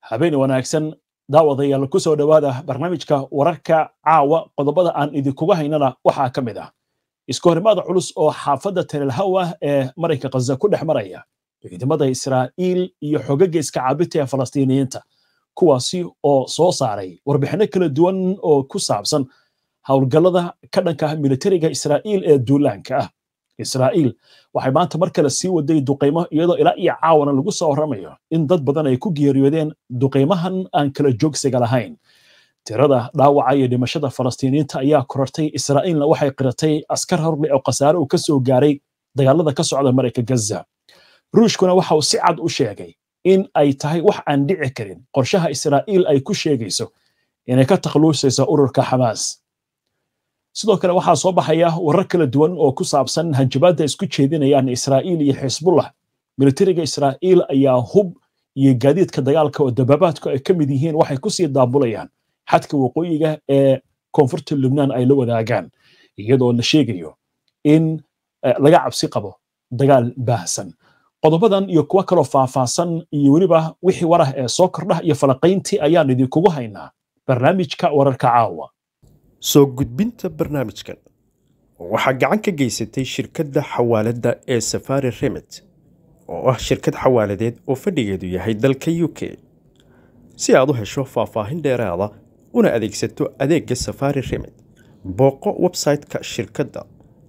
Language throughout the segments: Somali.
habeen wanaagsan daawadayaal ku soo dhowaada barnaamijka wararka caawa qodobada aan idinkuga haynana waxaa ka mid ah isku horimaada culus oo xaafadda telelhawa ee marayka khaza ku dhex maraya ciidamada israa'iil iyo xogaga iska caabinta ee falastiiniyiinta kuwaasi oo soo saaray warbixinno kala duwan oo ku saabsan howlgallada ka dhanka ah militariga israa'iil ee duulaanka ah israa'iil waxay maanta mar kale sii waday duqaymo iyadoo ilaa iyo caawana lagu soo warramayo in dad badan ay ku geeriyoodeen duqaymahan aan kala joogsiga lahayn tirada dhaawaca iyo dhimashada falastiiniyiinta ayaa korartay israa'iilna waxay qiratay askar horle oo khasaare uu ka soo gaaray dagaalada ka socda marayka gaza ruushkuna waxa uu si cad u sheegay in ay tahay wax aan dhici karin qorshaha israa'iil ay ku sheegayso inay ka takhaluusayso ururka xamaas sidoo kale waxaa soo baxaya warar kala duwan oo ku saabsan hanjabaadda isku jeedinayaan israa'iil iyo xisbullah militariga israa'iil ayaa hub iyo gaadiidka dagaalka oo dababaadku ay ka mid yihiin waxay kusii daabulayaan xadka waqooyiga ee koonfurta lubnaan ay la wadaagaan iyadoo la sheegayo in laga cabsi qabo dagaal baahsan qodobadan iyo kuwo kaloo faahfaahsan iyo weliba wixii warah ee soo kordhah iyo falaqayntii ayaan idinkugu haynaa barnaamijka wararka caawa soo gudbinta barnaamijkan waxaa gacan ka geysatay shirkadda xawaaladda ee safari remit oo ah shirkad xawaaladeed oo fadhigeedu yahay dalka u k si aad u hesho faahfaahin dheeraada una adeegsato adeegga safari remit booqo website-ka shirkadda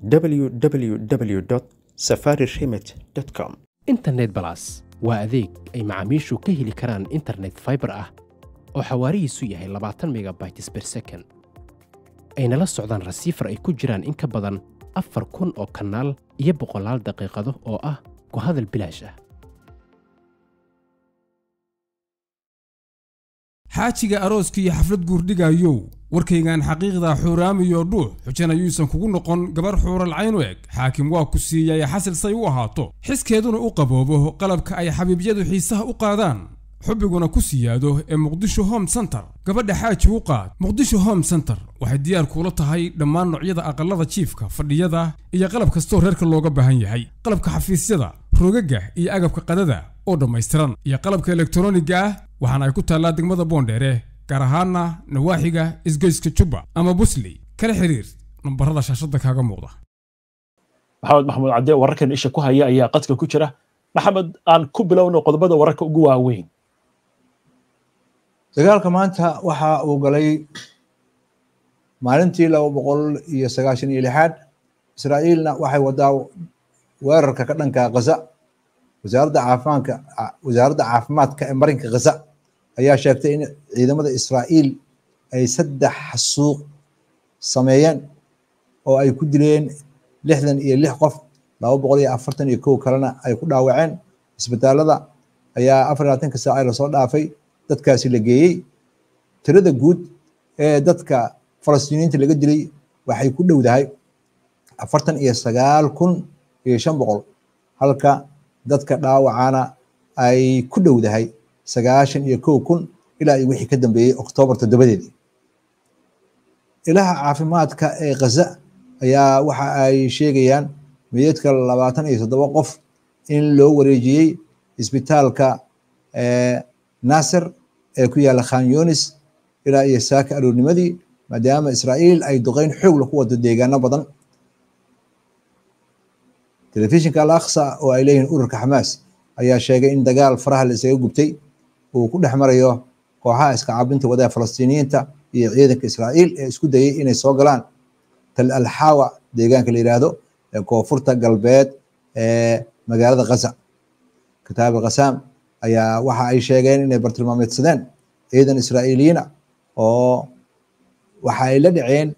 www safari remit com internet balas waa adeeg ay macaamiishu ka heli karaan internet faibar ah oo xawaarihiisu yahay labaatan megabytes ber second ayna la socdaan rasiifar ay ku jiraan in ka badan afar kun oo kanaal iyo boqolaal daqiiqado oo ah ku hadal bilaash ah xaajiga arooska iyo xaflad guurdhigayow warkaygan xaqiiqda xuuraamiyo dhuux xujana yuusan kugu noqon gabar xuuralcayn u eg xaakim waa ku siiyay xasil say u ahaato xiskeeduna u qaboobo qalabka ay xabiibyadu xiisaha u qaadaan xubbiguna ku siyaado ee muqdisho home center gabadha xaaji u qaad muqdisho home center waxay diyaar kuula tahay dhammaan noocyada aqallada jiifka fadhiyada iyo qalab kastoo reerka looga baahan yahay qalabka xafiisyada rogaga iyo agabka qadada oo dhammaystiran iyo qalabka elektroniga ah waxaana ay ku taallaa degmada boondheere gaar ahaana nawaaxiga isgoyska jubba ama busley kala xiriir nambarada shaashadda kaaga muuqda maxamed maxamuud cadde wararkan isha ku haya ayaa qadka ku jira maxamed aan ku bilowno qodobada wararka ugu waaweyn dagaalka maanta waxa uu galay maalintii laba boqol iyo sagaashan iyo lixaad israa'iilna waxay wadaa weerarka ka dhanka khaza wasaaradda caafimaadka wasaaradda caafimaadka ee marinka khaza ayaa sheegtay in ciidamada israa'iil ay saddex xasuuq sameeyeen oo ay ku dileen lixdan iyo lix qof laba boqol iyo afartan iyo kow kalena ay ku dhaawaceen isbitaalada ayaa afar iyo labaatanka saaca lasoo dhaafay dadkaasi la geeyey tirada guud ee dadka falastiiniyiinta laga dilay waxay ku dhowdahay afartan iyo sagaal kun iyo shan boqol halka dadka dhaawacana ay ku dhowdahay sagaashan iyo kow kun ilaa iyo wixii ka dambeeyey oktoobar toddobadeedii ilaha caafimaadka ee khaza ayaa waxa ay sheegayaan meydadka labaatan iyo toddoba qof in loo wareejiyey isbitaalka nasir ee ku yaalla khan yunis ilaa iyo saaka aroornimadii maadaama israa'iil ay duqeyn xoogla ku wado deegaano badan telefishinka al aqsa oo ay leeyihiin ururka xamaas ayaa sheegay in dagaal faraha la isaga gubtay uu ku dhex marayo kooxaha iska caabinta wadada falastiiniyiinta iyo ciidanka israa'iil ee isku dayay inay soo galaan tal alxawa deegaanka la yidhaahdo ee koonfurta galbeed ee magaalada khaza kitaab alkhasaam ayaa waxa ay sheegeen inay bartilmaameedsadeen ciidan israa'iiliyiina oo waxa ay la dhaceen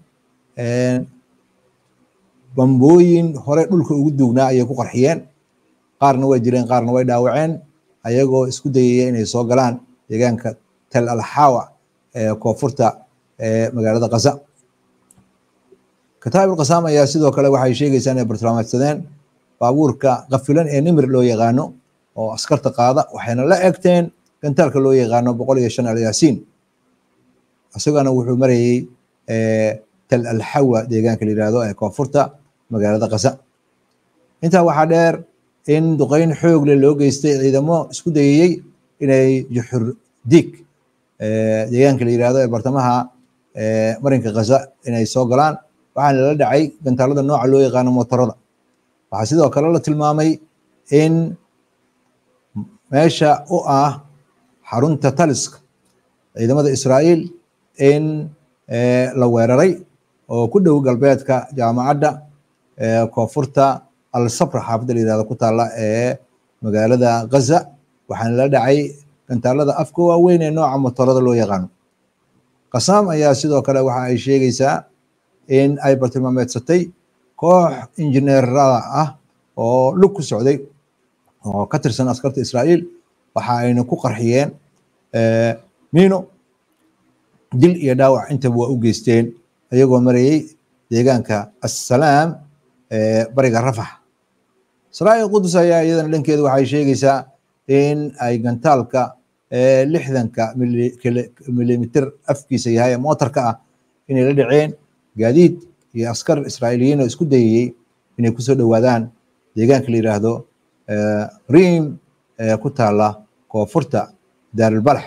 bambooyin hore dhulka ugu duugnaa ayay ku qarxiyeen qaarna way dileen qaarna way dhaawaceen ayagoo isku dayaya inay soo galaan deegaanka tel alxawa ee koonfurta ee magaalada khaza kitaab alkhasaam ayaa sidoo kale waxay sheegaysaa inay bartilmaameedsadeen baabuurka kafilan ee nimir loo yaqaano oo askarta qaada waxayna la egteen gantaalka loo yaqaano boqol iyo shan alyaasiin isagana wuxuu marayey tal alxawa deegaanka la yihahdo ee koonfurta magaalada khaza intaa waxaa dheer in duqeyn xoogle loo geystay ciidamo isku dayayey inay juxur diig deegaanka la yirahdo ee bartamaha marinka khaza inay soo galaan waxaana lala dhacay gantaalada nooca loo yaqaano motorada waxaa sidoo kale la tilmaamay in meesha u ah xarunta taliska ciidamada israa'iil in la weeraray oo ku dhow galbeedka jaamacadda koonfurta al sabra xaafadda la yirahdo ku taalla ee magaalada ghaza waxaana la dhacay gantaalada afka waaweyn ee nooca motorada loo yaqaano qasaam ayaa sidoo kale waxa ay sheegaysaa in ay bartilmaameedsatay koox injineerada ah oo lug ku socday oo ka tirsan askarta israa'iil waxa ayna ku qarxiyeen miino dil iyo dhaawac intaba waa u geysteen ayagoo marayey deegaanka assalaam ee bariga rafax israa'iil qudus ayaa iyadana dhankeedu waxay sheegaysaa in ay gantaalka lixdanka milimitir afkiisa yahay ee mootarka ah inay la dhaceen gaadiid iyo askar israa'iiliyiin oo isku dayayey inay kusoo dhowaadaan deegaanka la yiraahdo riim ee ku taala koonfurta daarulbalax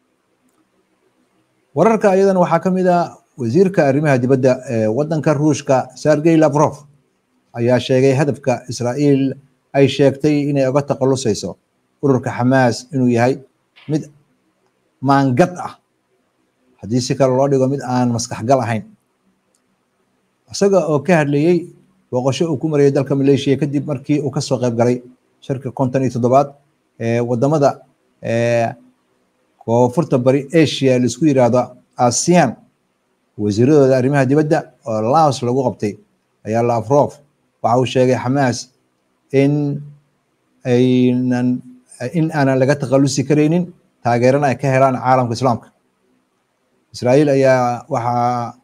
wararka iyadana waxaa ka mid ah wasiirka arrimaha dibadda ee waddanka ruushka sergey lavrov ayaa sheegay hadafka israa'iil ay sheegtay inay uga takhalusayso ururka xamaas inuu yahay mid maangad ah haddii si kale loo dhigo mid aan maskaxgal ahayn isaga oo ka hadlayey booqasho uu ku marayay dalka maleeshiya kadib markii uu kasoo qayb galay shirka konton iyo toddobaad ee wadamada koonfurta bari asia laisku yiraahdo asian wasiiradooda arrimaha dibadda oo laos lagu qabtay ayaa lavrov waxa uu sheegay xamaas in aynan in aanan laga takhalusi karaynin taageerana ay ka helaan caalamka islaamka israa'iil ayaa waxaa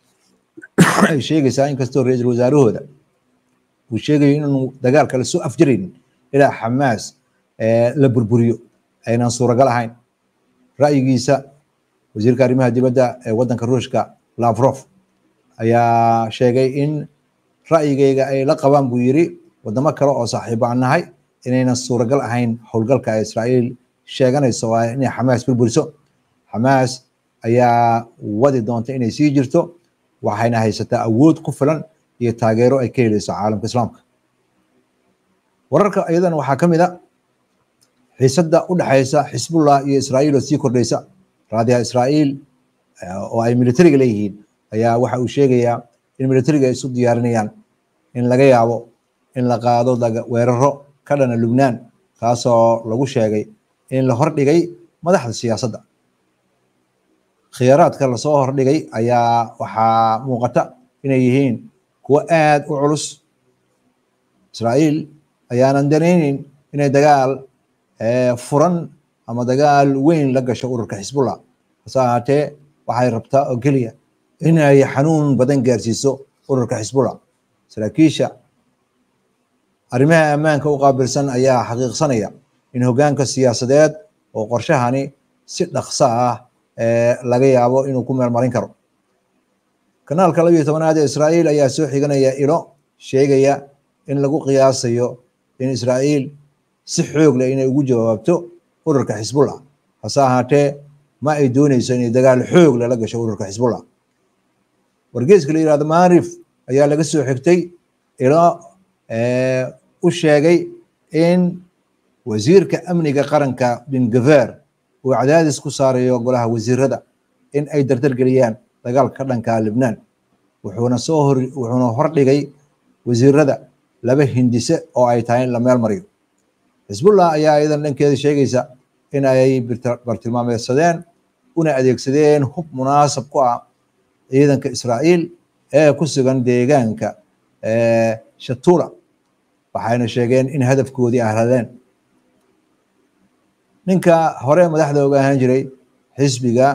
ay sheegaysaa inkastoo ra-iisul wasaarahooda uu sheegayo inaanu dagaalka lasoo afjaraynin ilaa xamaas la burburiyo aynan suuragal ahayn ra'yigiisa wasiirka arrimaha dibadda ee waddanka ruushka lavrov ayaa sheegay in ra'yigayga ay la qabaan buu yiri wadamo kale oo saaxiibo aan nahay inaynan suuragal ahayn howlgalka ay israa'iil sheeganayso waa inay xamaas burburiso xamaas ayaa wadi doonta inay sii jirto waxayna haysataa awood ku filan iyo taageero ay ka helayso caalamka islaamka wararka iyadana waxaa ka mid a xiisadda u dhexaysa xisbullah iyo israa'iil oo sii kordhaysa raadiyaha israa'iil oo ay militariga leeyihiin ayaa waxa uu sheegayaa in militariga ay isu diyaarinayaan in laga yaabo in la qaado weeraro ka dhana lubnaan kaasoo lagu sheegay in la hordhigay madaxda siyaasadda khiyaaraadka lasoo hordhigay ayaa waxaa muuqata inay yihiin kuwo aad u culus israa'iil ayaanan danaynin inay dagaal furan ama dagaal weyn la gasho ururka xisbullah hase ahaatee waxay rabtaa oo keliya in ay xanuun badan gaarsiiso ururka xisbullah saraakiisha arrimaha ammaanka u qaabilsan ayaa xaqiiqsanaya in hoggaanka siyaasadeed oo qorshahani si dhaqso ah laga yaabo inuu ku meelmarin karo kanaalka labiyo tobanaad ee israa'iil ayaa soo xiganaya ilo sheegaya in lagu qiyaasayo in israa'iil si xoog leh inay ugu jawaabto ururka xisbullah hase ahaatee ma ay dooneyso inay dagaal xoog leh la gasho ururka xisbullah wargeeska la yirahdo maarif ayaa laga soo xigtay ilo u sheegay in wasiirka amniga qaranka bin gaver uu cadaadis ku saarayo golaha wasiirada in ay dardargeliyaan dagaalka ka dhanka libnaan wuxuuna soo hor wuxuuna hordhigay wasiirada laba hindise oo ay tahay in la meel mariyo xisbullah ayaa iyadan dhankeeda sheegaysa in ay bartilmaameedsadeen una adeegsadeen hub munaasab ku ah ciidanka israa'iil ee ku sugan deegaanka shatula waxayna sheegeen in hadafkoodii ahladeen ninka hore madaxda oga ahaan jiray xisbiga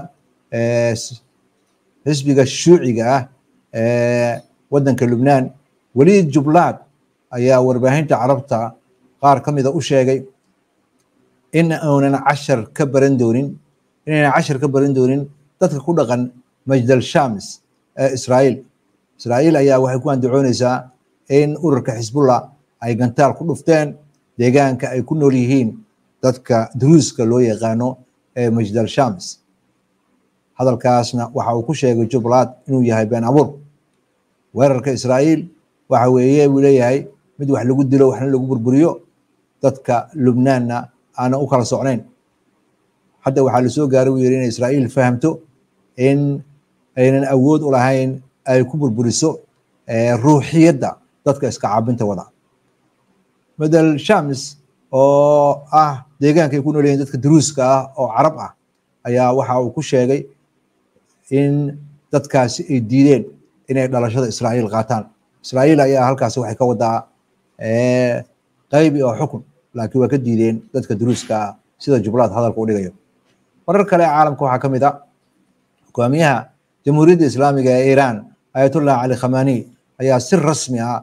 xisbiga shuuciga ah ee waddanka lubnaan weliid jublaad ayaa warbaahinta carabta qaar ka mida u sheegay in uunan cashar ka baran doonin inaynan cashar ka baran doonin dadka ku dhaqan majdal shams ee israa'iil israa'iil ayaa waxay ku andacoonaysaa in ururka xisbullah ay gantaal ku dhufteen deegaanka ay ku nool yihiin dadka duruuska loo yaqaano ee majdal shams hadalkaasna waxa uu ku sheegay jubbaland inuu yahay been abuur weerarka israa'iil waxa weeye buu leeyahay mid wax lagu dilo waxna lagu burburiyo dadka lubnaanna aanan u kala socnayn hadda waxaa lasoo gaaray buu yidhi in israa'iil fahamto in aynan awood u lahayn ay ku burburiso ruuxiyadda dadka iska caabinta wada madal shams oo ah deegaanka ay ku nool yihiin dadka duruuska ah oo carab ah ayaa waxa uu ku sheegay in dadkaasi ay diideen inay dhalashada israa'iil qaataan israa'iil ayaa halkaasi waxay ka wadaa qaybi oo xukun laakiin waa ka diideen dadka duruuska ah sida jublaad hadalka u dhigayo marar kale caalamka waxaa ka mid a hogaamiyaha jamhuuriyadda islaamiga ee iiraan ayatullah cali khamani ayaa si rasmi ah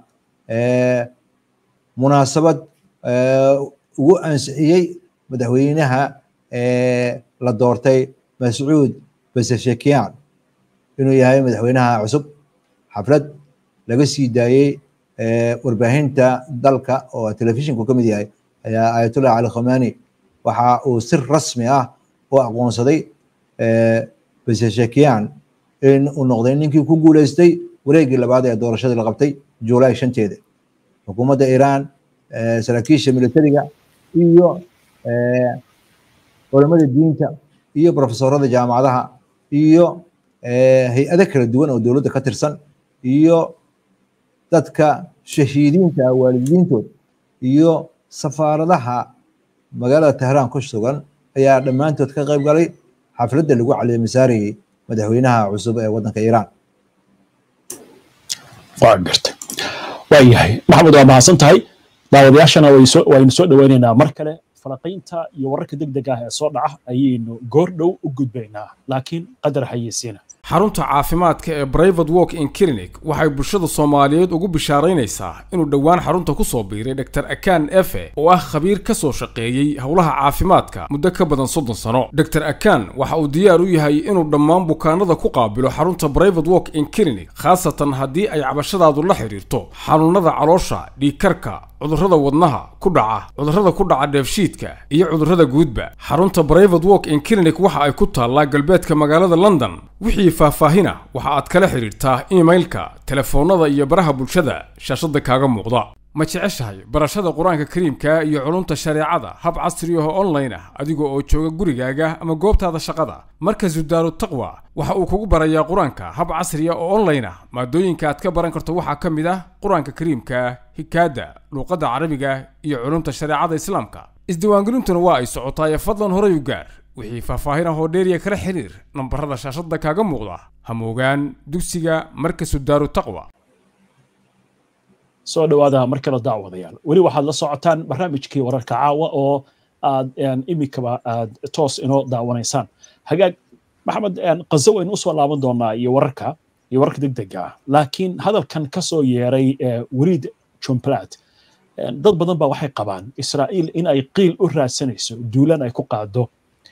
munaasabad ugu ansixiyey madaxweynaha la doortay mascuud baseshekian inuu yahay madaxweynaha cusub xaflad laga sii daayey warbaahinta dalka oo telefishinku ka mid yahay ayaa ayatullah cali khamani waxa uu si rasmi ah u aqoonsaday baseshekian in uu noqday ninkii ku guuleystay wareegii labaad ee doorashadii la qabtay juulaay shanteeda xukuumadda iiraan saraakiisha militariga iyo culamada diinta iyo profesorada jaamacadaha iyo hay-ado kala duwan oo dowladda ka tirsan iyo dadka shahiidiinta ah waalidiintood iyo safaaradaha magaalada tehraan ku sugan ayaa dhammaantood ka qayb galay xafladda lagu caleemisaarayey madaxweynaha cusub ee waddanka iiraan waa garta waa yahay maxamed waa mahadsan tahay daawadayaashana waynu soo dhoweynaynaa mar kale falaqaynta iyo wararka deg deg ah ee soo dhaca ayaynu goor dhow u gudbaynaa laakiin qadar xayeysiina xarunta caafimaadka ee brivate walk in clinic waxay bulshada soomaaliyeed ugu bishaaraynaysaa inuu dhowaan xarunta ku soo biiray dr akan efe oo ah khabiir ka soo shaqeeyey howlaha caafimaadka muddo ka badan soddon sano dr akan waxa uu diyaar u yahay inuu dhammaan bukaanada ku qaabilo xarunta brivate walk in clinic khaasatan haddii ay cabashadaadu la xidhiirto xanuunada caloosha dhiigkarka cudurrada wadnaha ku dhaca cudurrada ku dhaca dheefshiidka iyo cudurrada guudba xarunta brivate walk in clinic waxa ay ku taallaa galbeedka magaalada london wixii faahfaahina waxa aad kala xidhiirtaa imailka telefoonnada iyo baraha bulshada shaashadda kaaga muuqda ma jeceshahay barashada qur-aanka kariimka iyo culumta shareecada hab casri ah oo online ah adiga oo jooga gurigaaga ama goobtaada shaqada markazu daaru taqwa waxa uu kugu barayaa qur-aanka hab casri ah oo online ah maadooyinka aad ka baran karto waxaa ka mid ah qur-aanka kariimka hikaada luuqadda carabiga iyo culumta shareecada islaamka isdiiwaangelintuna waa ay socotaaye fadlan horay u gaar wixii faahfaahin ah oo dheeriya kala xiriir nambarada shaashadda kaaga muuqda hamoogaan dugsiga markasu daaru taqwa soo dhowaada mar kale daawadayaal weli waxaad la socotaan barnaamijkii wararka caawa oo aad imikaba aad toos inoo daawanaysaan hagaag maxamed qazo waynu usoo laaban doonaa iyo wararka iyo wararka degdega ah laakiin hadalkan ka soo yeeray weliid jumplat dad badan baa waxay qabaan israa'iil in ay qiil u raadsanayso duulan ay ku qaado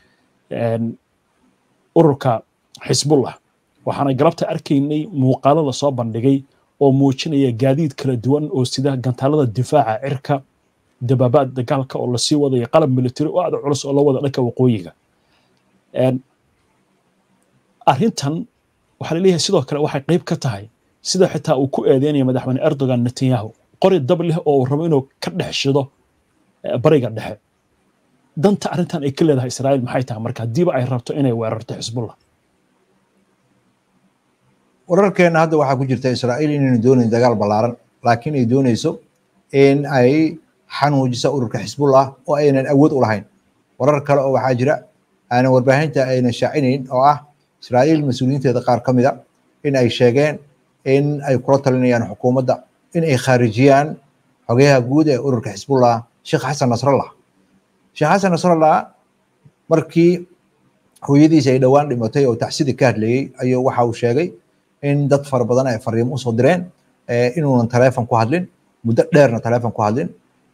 ururka xisbullah waxaana galabta arkaynay muuqaalo lasoo bandhigay oo muujinaya gaadiid kala duwan oo sida gantaalada difaaca cirka dabaabaad dagaalka oo lasii wadayo qalab military oo aada culus oo la wada dhanka waqooyiga arrintan waxaa laleeyahay sidoo kale waxay qayb ka tahay sida xitaa uu ku eedeynaya madaxweyne erdogan netanyahu qori dab leh oo uu rabo inuu ka dhex shido bariga dhexe danta arrintan ay ka leedahay israa'iil maxay tahay marka haddiiba ay rabto inay weerarto xisbullah wararkeena hadda waxaa ku jirta israa'iil inaynu doonayn dagaal ballaaran laakiin ay doonayso in ay xanuujiso ururka xisbullah oo aynan awood u lahayn warar kale oo waxaa jira aanan warbaahinta aynan shaacinayn oo ah israa'iil mas-uuliyiinteeda qaar ka mida in ay sheegeen in ay kula talinayaan xukuumadda in ay khaarijiyaan xogeyaha guud ee ururka xisbullah sheekh xasan nasrallah sheekh xasan nasrallah markii hooyadiisa ay dhowaan dhimatay oo taxsidi ka hadlayey ayuu waxa uu sheegay in dad fara badan ay fariimo usoo direen inuunan taleefon ku hadlin muddo dheerna taleefon ku hadlin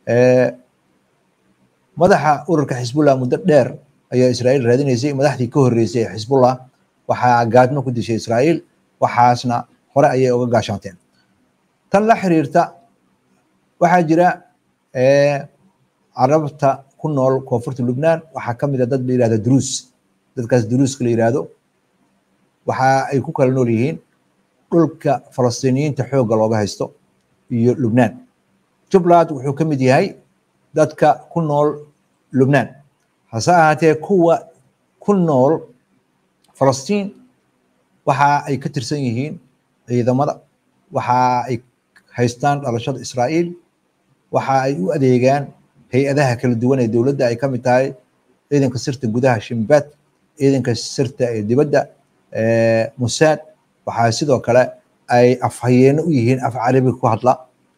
madaxa ururka xisbullah muddo dheer ayaa israa'iil raadinaysay madaxdii ka horreysay ee xisbullah waxaa gaadmo ku dishay israa'iil waxaasna hore ayay uga gaashaanteen tan la xiriirta waxaa jira carabta ku nool koonfurta lubnaan waxaa ka mid a dad la yidhahda druus dadkaas duruuska la yiraahdo waxa ay ku kala nool yihiin dhulka falastiiniyiinta xoogga looga haysto iyo lubnaan jubbaland wuxuu ka mid yahay dadka ku nool lubnaan hase ahaatee kuwa ku nool falastiin waxa ay ka tirsan yihiin ciidamada waxa ay haystaan dhalashada israa'iil waxa ay u adeegaan hay-adaha kala duwan ee dowladda ay ka mid tahay ciidanka sirta gudaha shimbaad ciidanka sirta ee dibadda musaad waxaa sidoo kale ay afhayeeno u yihiin af carabi ku hadla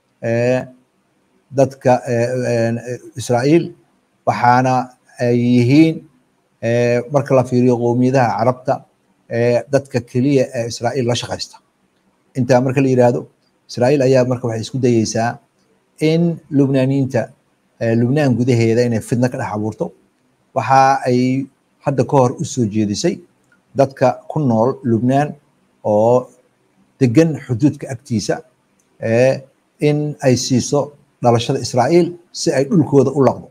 dadka israa'iil waxaana ay yihiin marka la fiiriyo qowmiyadaha carabta dadka keliya ee israa'iil la shaqaysta intaa marka la yiraahdo israa'iil ayaa marka waxay isku dayeysaa in lubnaaniyiinta lubnaan gudaheeda inay fidno ka dhex abuurto waxa ay hadda ka hor u soo jeedisay dadka ku nool lubnaan oo degan xuduudka agtiisa in ay siiso dhalashada israa'iil si ay dhulkooda u laqdo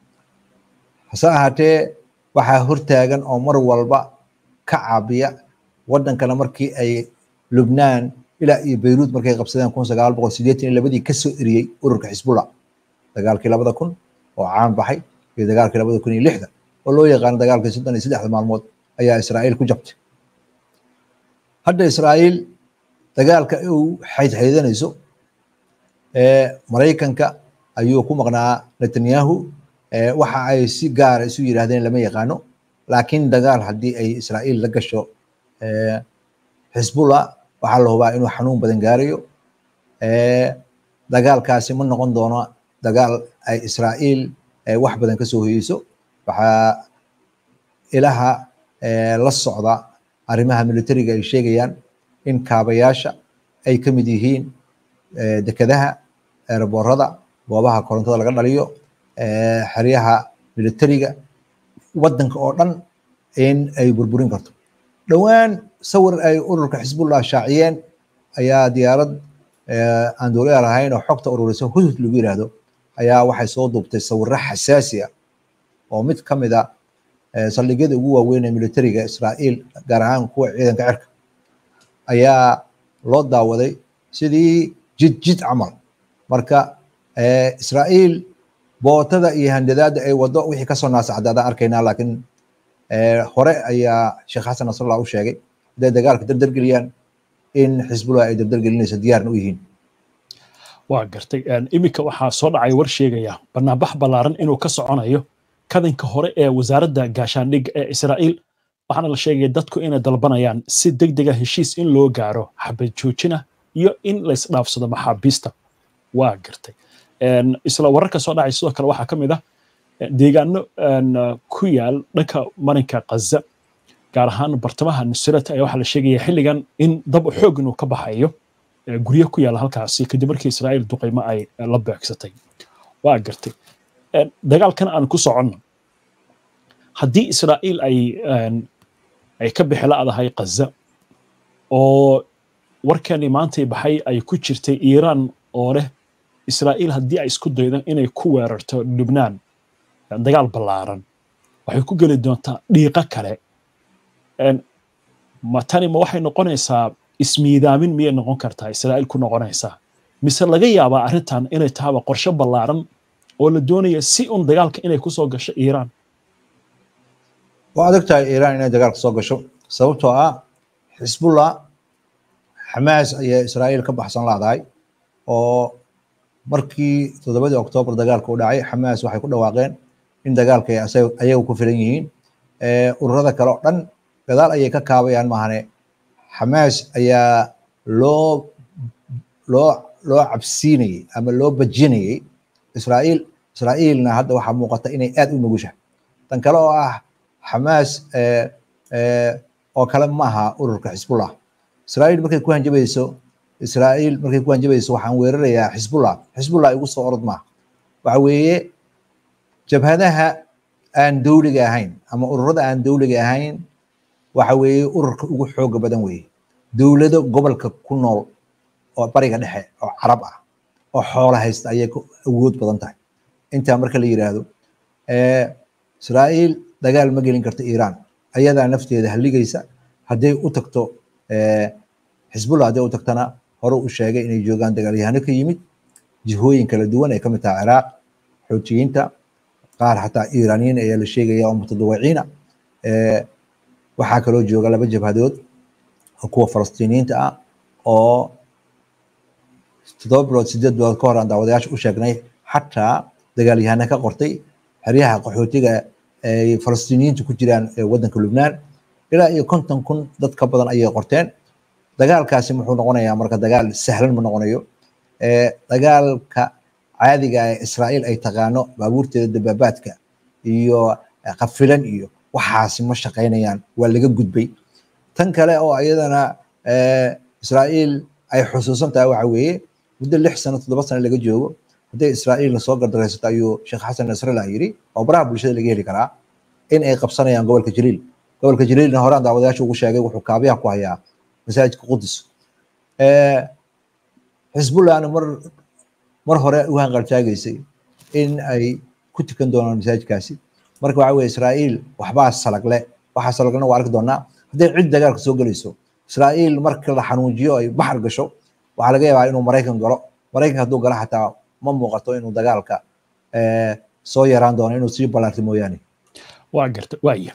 hase ahaatee waxaa hortaagan oo mar walba ka caabiya waddankana markii ay lubnaan ilaa iyo beyruut markay qabsadeen kun sagaal boqol sideetan iyo labadii kasoo eriyey ururka xisbullah dagaalkii labada kun oo caan baxay iyo dagaalkii labada kun iyo lixda oo loo yaqaano dagaalkii soddon iyo saddexda maalmood ayaa israa'iil ku jabtay hadda israa'iil dagaalka uu xaydxaydanayso maraykanka ayuu ku maqnaa netanyahu waxa ay si gaara isu yidhaahdeen lama yaqaano laakiin dagaal haddii ay israa'iil la gasho xisbullah waxaa la hubaa inuu xanuun badan gaarayo dagaalkaasi ma noqon doono dagaal ay israa'iil wax badan kasoo hoyeyso waxaa ilaha la socda arrimaha militariga ay sheegayaan in kaabayaasha ay ka mid yihiin dekedaha eeraboorada goobaha korontada laga dhaliyo xeryaha militariga waddanka oo dhan in ay burburin karto dhowaan sawir ay ururka xisbullah shaaciyeen ayaa diyaarad aan dowlada lahayn oo xogta ururisa hudhud lagu yiraahdo ayaa waxay soo duubtay sawiro xasaasi ah oo mid ka mid a saldhigyada ugu waaweyn ee militariga israa'iil gaar ahaan kuwa ciidanka cirka ayaa loo daawaday sidii jid jid camal marka israa'iil bootada iyo handadaada ay wado wixii kasoo naasacdaadaan arkaynaa laakiin hore ayaa sheekh xasan nasrallah u sheegay hadday dagaalka dardargeliyaan in xisbullah ay dardargelinayso diyaarna u yihiin waa gartay iminka waxaa soo dhacay war sheegaya banaanbax ballaaran inuu ka soconayo kadinka hore ee wasaaradda gaashaandhigga ee israa'iil waxaana la sheegaya dadku inay dalbanayaan si deg dega heshiis in loo gaaro xabad joojina iyo in laysdhaafsado maxaabiista waa gartay isla wararka soo dhacay sidoo kale waxaa ka mid ah deegaano ku yaal dhanka marinka kaza gaar ahaan bartamaha nusrat ayaa waxaa la sheegaya xilligan in dab xoog inuu ka baxayo guryo ku yaala halkaasi kadib markii israa'iil duqaymo ay la beegsatay waa gartay dagaalkan aan ku soconno haddii israa'iil ay ay ka bixi la'dahay kaza oo warkani maantay baxay ay ku jirtay iiraan oo leh israa'iil haddii ay isku daydo inay ku weerarto lubnaan dagaal ballaaran waxay ku geli doontaa dhiiqo kale ma tani ma waxay noqonaysaa ismiidaamin miyay noqon kartaa israa'iil ku noqonaysaa mise laga yaabaa arrintan inay tahaba qorshe ballaaran oo la doonaya si un dagaalka inay ku soo gasho iiraan waa adag tahay iiraan inay dagaalka soo gasho sababtoo ah xisbullah xamaas ayaa israa'iil ka baxsan laadahay oo markii toddobadii oktoobar dagaalka u dhacay xamaas waxay ku dhawaaqeen in dagaalka ayagu ku filan yihiin ururada kale oo dhan gadaal ayay ka kaabayaan maahane xamaas ayaa loo loo loo cabsiinayey ama loo bajinayey israa'iil israa'iilna hadda waxaa muuqata inay aad u nugushahay tan kale oo ah xamaas oo kale maaha ururka xisbullah israa'iil markay ku hanjabayso israa'iil markay ku hanjabayso waxaan weerarayaa xisbullah xisbullah igu soo orod maaha waxa weeye jabhadaha aan dowliga ahayn ama ururada aan dowliga ahayn waxa weeye ururka ugu xooga badan weeye dowlado gobolka ku nool oo bariga dhexe oo carab ah oo xoola haysta ayay ku awood badan tahay intaa marka la yiraahdo israa'iil dagaal ma gelin karto iiraan ayadaa nafteeda haligaysa hadday u tagto xisbullah hadday u tagtana hore u sheegay inay joogaan dagaalyahano ka yimid jihooyin kala duwan ay ka mid tahay ciraaq xoojiyiinta qaar xataa iiraaniyiin ayaa la sheegaya oo mutadawiciina waxaa kaloo jooga laba jabhadood kuwa falastiiniyiinta ah oo toddoba bilood sideed bilood ka hor aan daawadayaasha u sheegnay xataa dagaalyahana ka qortay xeryaha qaxootiga ay falastiiniyiintu ku jiraan waddanka lubnaan ilaa iyo konton kun dad ka badan ayay qorteen dagaalkaasi muxuu noqonayaa marka dagaal sahlan ma noqonayo dagaalka caadiga ee israa'iil ay taqaano baabuurteeda dabaabaadka iyo qafilan iyo waxaasi ma shaqaynayaan waa laga gudbay tan kale oo iyadana israa'iil ay xusuusan tahay waxa weeye muddo lix sano toddoba sano laga joogo hadday israa'iilna soo gardaraysato ayuu sheekh xasan nasrallah yiri oo baraha bulshada laga heli karaa in ay qabsanayaan gobolka jaliil gobolka jaliilna horaan daawadayaasha ugu sheegay wuxuu kaabiyaha ku hayaa masaajidka qudus xisbullahna mar mar hore u hanqaltaagaysay in ay ku tukan doonaan masaajidkaasi marka waxa weye israa'iil waxbaa salagle waxaa salagna waa arki doonaa hadday cid dagaalka soo gelayso israa'iil marka la xanuujiyo ay baxar gasho waxaa laga yaabaa inuu maraykan galo maraykanka hadduu galo xataa ma muuqato inuu dagaalka soo yaraan doono inuu sii ballaarto mooyaane waa garta waaya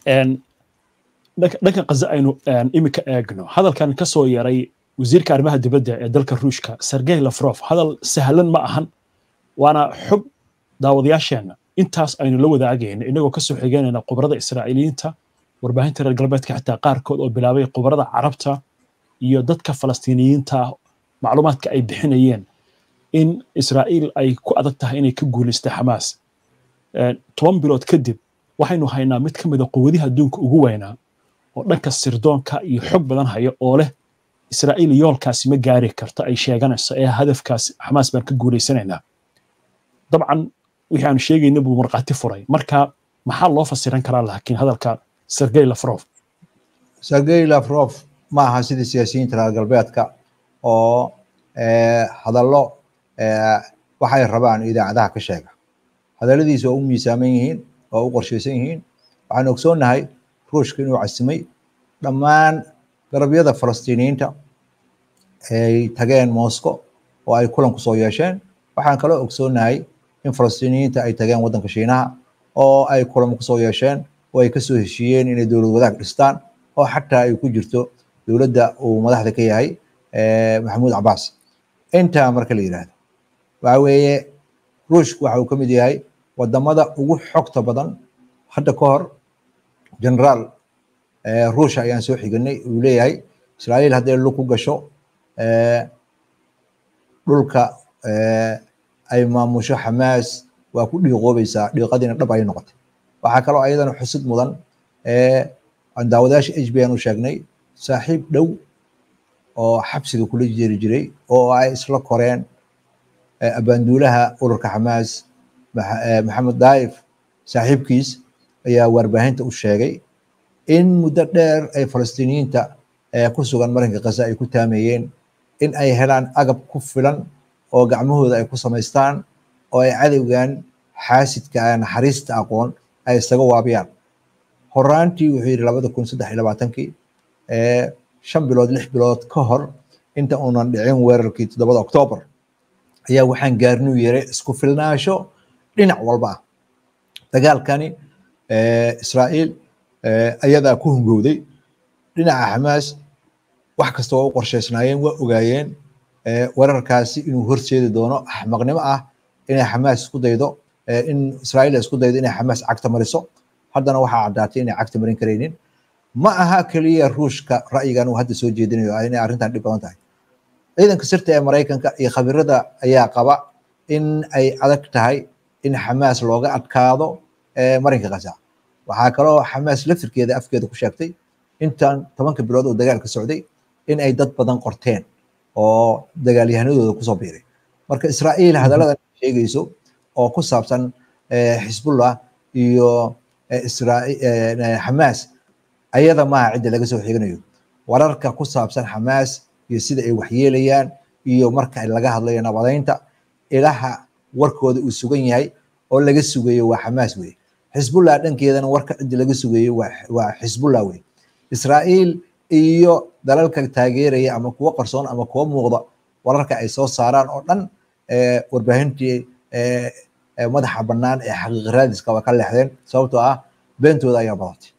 dhanka kaza aynu imika eegno hadalkan ka soo yaray wasiirka arrimaha dibadda ee dalka ruushka sergey lafrof hadal sahlan ma ahan waana xog daawadayaasheenna intaas aynu la wadaagayna inagoo kasoo xigeynayna khubarada israa'iiliyiinta warbaahinta reer galbeedka xitaa qaarkood oo bilaabay khubarada carabta iyo dadka falastiiniyiinta macluumaadka ay bixinayeen in israa'iil ay ku adag tahay inay ka guulaystay xamaas toban bilood kadib waxaynu haynaa mid ka mid a quwadiha adduunka ugu weynaa oo dhanka sirdoonka iyo xog badan haya oo leh israa'iil yoolkaasi ma gaari karto ay sheeganayso ee hadafkaas xamaas baan ka guulaysanaynaa dabcan wixii aanu sheegayna buu markhaati furay marka maxaa loo fasiran karaa laakiin hadalka sergey lafrof sergey lafrof ma aha sidii siyaasiyiinta reer galbeedka oo hadallo waxay rabaan idaacadaha ka sheega hadalladiisa oo u miisaaman yihiin oo u qorshaysan yihiin waxaan ogsoonnahay ruushka inuu casimay dhammaan garabyada falastiiniyiinta ay tageen moscow oo ay kulan kusoo yeesheen waxaan kaloo ogsoonnahay in falastiiniyiinta ay tageen waddanka shiinaha oo ay kulan kusoo yeesheen oo ay kasoo heshiiyeen inay dowlad wadaag dhistaan oo xataa ay ku jirto dowladda uu madaxda ka yahay maxamuud cabaas intaa marka la yidhaahdo waxa weeye ruushku waxa uu ka mid yahay wadamada ugu xogta badan hadda ka hor generaal ruusha ayaan soo xiganay uu leeyahay israa'iil hadday lug ku gasho dhulka ay maamusho xamaas waa ku dhiiqoobaysaa dhiiqadiina dhab ay noqotay waxaa kaloo ayadana xusid mudan daawadayaasha h b n u sheegnay saaxiib dhow oo xabsiga kula jeeri jiray oo ay isla koreen abaanduulaha ururka xamaas maxamed daif saaxiibkiis ayaa warbaahinta u sheegay in muddo dheer ay falastiiniyiinta ku sugan marinka khaza ay ku taameeyeen in ay helaan agab ku filan oo gacmahooda ay ku samaystaan oo ay cadowgan xaasidka naxariista aqoon ay isaga waabiyaan horaantii wuxuu yidhi labada kun saddex iyo labaatankii shan bilood lix bilood ka hor inta uunan dhicin weerarkii toddobada oktoobar ayaa waxaan gaarnuu yeray isku filnaasho dhinac walba ah dagaalkani israa'iil ayadaa ku hungowday dhinaca xamaas wax kasta waa u qorshaysnaayeen waa ogaayeen weerarkaasi inuu horseedi doono axmaqnimo ah inay xamaas isku daydo in israa'iil isku daydo inay xamaas cagta mariso haddana waxaa caddaatay inay cagta marin karaynin ma aha keliya ruushka ra'yigan uu hadda soo jeedinayo inay arrintan dhib badan tahay ciidanka sirta ee maraykanka iyo khabirada ayaa qaba in ay adag tahay in xamaas looga adkaado marinka khaza waxaa kaloo xamaas laftirkeeda afkeeda ku sheegtay intan tobanka bilood oo dagaalka socday in ay dad badan qorteen oo dagaalyahanadooda kusoo biiray marka israa'iil hadallada sheegayso oo ku saabsan xisbullah iyo xamaas ayada maaha cidda laga soo xiganayo wararka ku saabsan xamaas iyo sida ay waxyeelayaan iyo marka laga hadlayo nabadaynta ilaha warkooda uu sugan yahay oo laga sugayo waa xamaas weye xisbullah dhankeedana warka ciddi laga sugayey waa xisbullah wey israa'iil iyo dalalka taageeraya ama kuwo qarsoon ama kuwo muuqda wararka ay soo saaraan oo dhan warbaahintii madaxa bannaan ee xaqiiqa raadiska waa ka leexdeen sababtoo ah beentooda ayaa badatay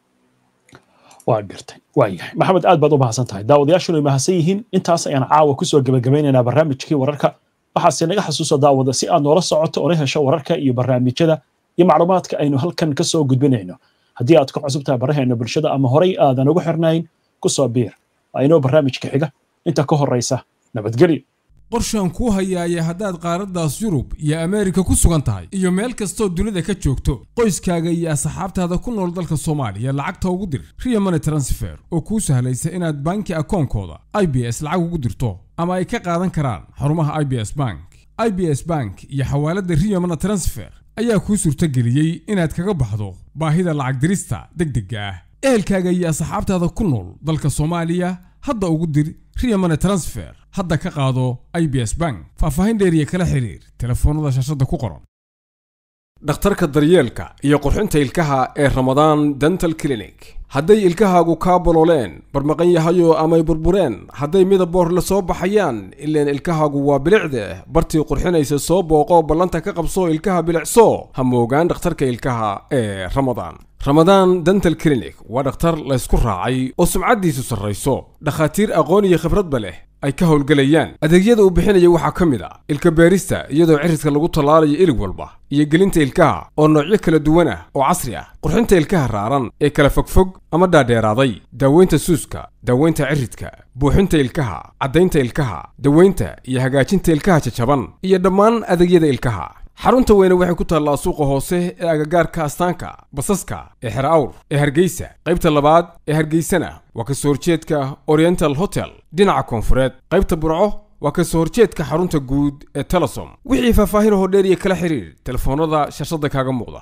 waa gartay waayahay maxamed aad baad u mahadsan tahay daawadayaashuna way mahadsan yihiin intaas ayaan caawa kusoo gebagabaynaynaa barnaamijkii wararka waxaase naga xasuusa daawada si aad noola socoto ona hesho wararka iyo barnaamijyada iyo macluumaadka aynu halkan ka soo gudbinayno haddii aad ku cusub tahay baraheena bulshada ama horay aadan ugu xirnayn kusoo biir waa inoo barnaamijka xiga inta ka horraysa nabadgelyo qorshaan kuu hayaaya haddaad qaaraddaas yurub iyo ameerika ku sugan tahay iyo meel kastoo dunida ka joogto qoyskaaga iyo asxaabtaada ku nool dalka soomaaliya lacagta ugu dir riya money transfer oo kuu sahlaysa inaad banki akoonkooda i b s lacag ugu dirto ama ay ka qaadan karaan xarumaha i b s bank i b s bank iyo xawaaladda riya money transfer ayaa kuu suurtageliyey inaad kaga baxdo baahida lacag dirista degdegga ah ehelkaaga iyo asxaabtaada ku nool dalka soomaaliya hadda ugu dir riya money transfer hadda ka qaado i b s bank faahfaahin dheeriya kala xiriir telefoonnada shaashadda ku qoran dhakhtarka daryeelka iyo qurxinta ilkaha ee ramadaan dental clinic hadday ilkahaagu kaa bolooleen barmaqan yahayo amay burbureen hadday midaboor la soo baxayaan ileen ilkahaagu waa bilicde bartii qurxinaysa soo booqo ballanta ka qabso ilkaha bilicso ha moogaan dhakhtarka ilkaha ee ramadaan ramadaan dental clinic waa dhakhtar laysku raacay oo sumcaddiisu sarrayso dhakhaatiir aqoon iyo khibradba leh ay ka howlgelayaan adeegyada uu bixinaya waxaa ka mid a ilka beerista iyadoo cirridka lagu tallaalayo ilig walba iyo gelinta ilkaha oo noocyo kala duwan ah oo casri ah qurxinta ilkaha raaran ee kala fogfog ama dhaadheeraaday daaweynta suuska daaweynta ciridka buuxinta ilkaha caddaynta ilkaha daweynta iyo hagaajinta ilkaha jajaban iyo dhammaan adeegyada ilkaha xarunta weyne waxay ku taallaa suuqa hoose ee agagaarka astaanka basaska ee xer awr ee hargeysa qaybta labaad ee hargeysana waa ka soo horjeedka oriental hotel dhinaca koonfureed qaybta burco waa ka soo horjeedka xarunta guud ee telesom wixii faahfaahin hoo dheer iyo kala xiriir telefoonnada shashada kaaga muuqda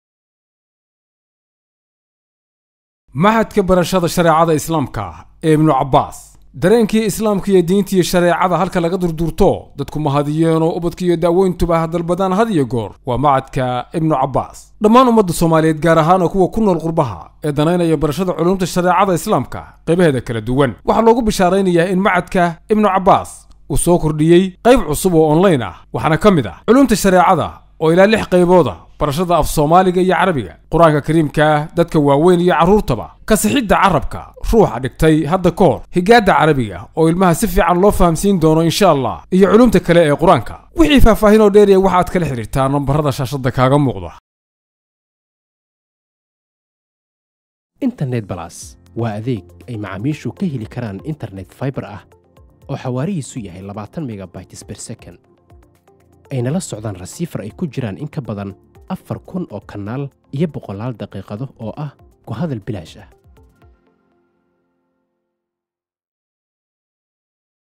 maxadka barashada shareecada islaamka ee ibnu cabbaas dareenkii islaamka iyo diinta iyo shareecada halka laga durduurto dadku mahadiyeenoo ubadka iyo daaweyntuba dalbadaan had iyo goor waa macadka ibnu cabbaas dhammaan ummadda soomaaliyeed gaar ahaan oo kuwa ku nool qurbaha ee danaynaya barashada culumta shareecada islaamka qaybaheeda kala duwan waxaa loogu bishaaraynayaa in macadka ibnu cabbaas uu soo kordhiyey qayb cusub oo online ah waxaana ka mid ah culumta shareecada oo ilaa lix qaybooda barashada af soomaaliga iyo carabiga qur-aanka kariimka dadka waaweyn iyo carruurtaba kasixidda carabka ruuxa dhigtay hadda ka hor higaadda carabiga oo ilmaha si fiican loo fahamsiin doono insha allah iyo culumta kale ee qur-aanka wixii faahfaahin oo dheeriya waxaad kala xidhiirtaa nambarada shaashadda kaaga muuqda internet balas waa adeeg ay macaamiishu ka heli karaan internet fiber ah oo xawaarihiisu yahay labaatan megabytes per second ayna la socdaan rasiifar ay ku jiraan in ka badan afar kun oo kanaal iyo boqolaal daqiiqado oo ah ku hadal bilaash ah